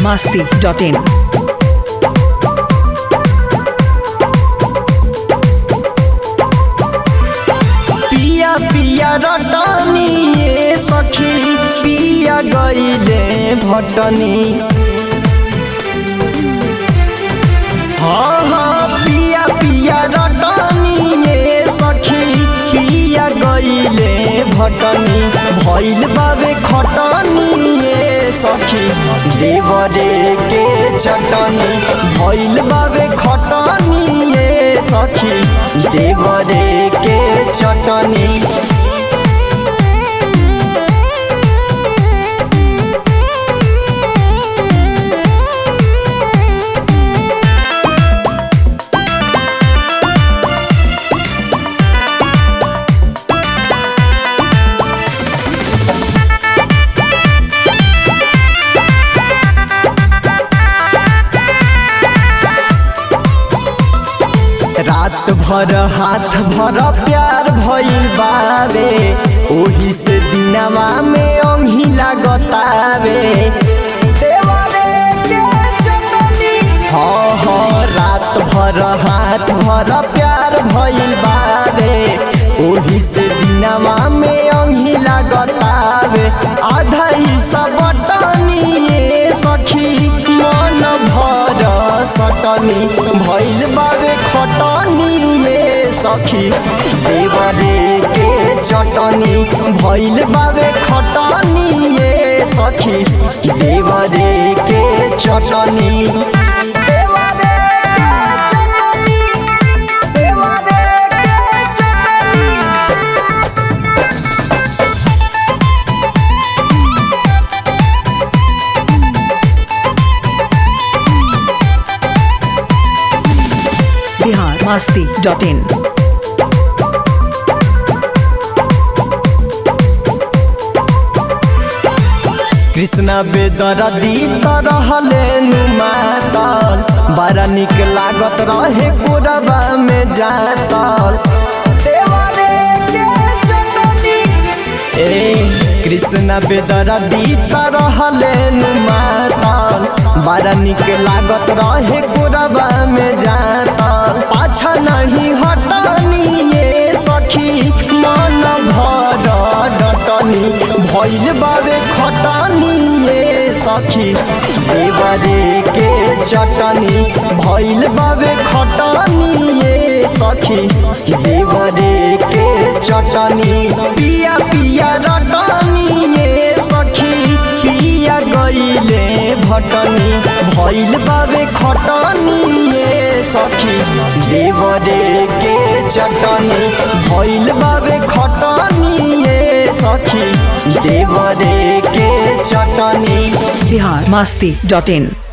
masti.in. पिया पिया रटनी ये सखी पिया गईले भटनी हाँ हाँ पिया पिया रटनी ये सखी पिया गईले भटनी भइल बाबे खटनी ये सखी देवरे के चटनी भइल बाबे खटनी ये सखी देवरे के चटनी रात भर हाथ भर प्यार भइल बावे ओही से दिनवा में अंगी लागतावे देवरे के चटनी हाँ हाँ रात भर हाथ भर प्यार भइल बावे ओही से दिनवा में अंगी लागतावे आधा हिस्सा बटनी ये सखी मन भर सटनी भइल बावे खटनी में सखी देवरे के चटनी भइल बावे खटनी ये सखी देवरे के चटनी देवरे के चटनी देवरे के चटनी Bihar masti.in. कृष्णा बेदरदी रहले नुमातल बड़ा निक लागत रहे कोरबा में जातल देवरे के चटनी ए कृष्णा बेदरदी रहले नुमातल बड़ा निक लागत रहे कोरबा में जातल पाछा नहीं हटनी ये सखी मन भर डटनी भइल बाबे खटनी ये सखी देवरे के चटनी भइल बाबे खटनी ये सखी देवरे के चटनी पिया पिया रटनी ये सखी पिया गईले भटनी भइल बाबे खटनी ये सखी देवरे के चटनी भइल बाबे खटनी ये सखी देवरे के चटनी Bihar masti.in.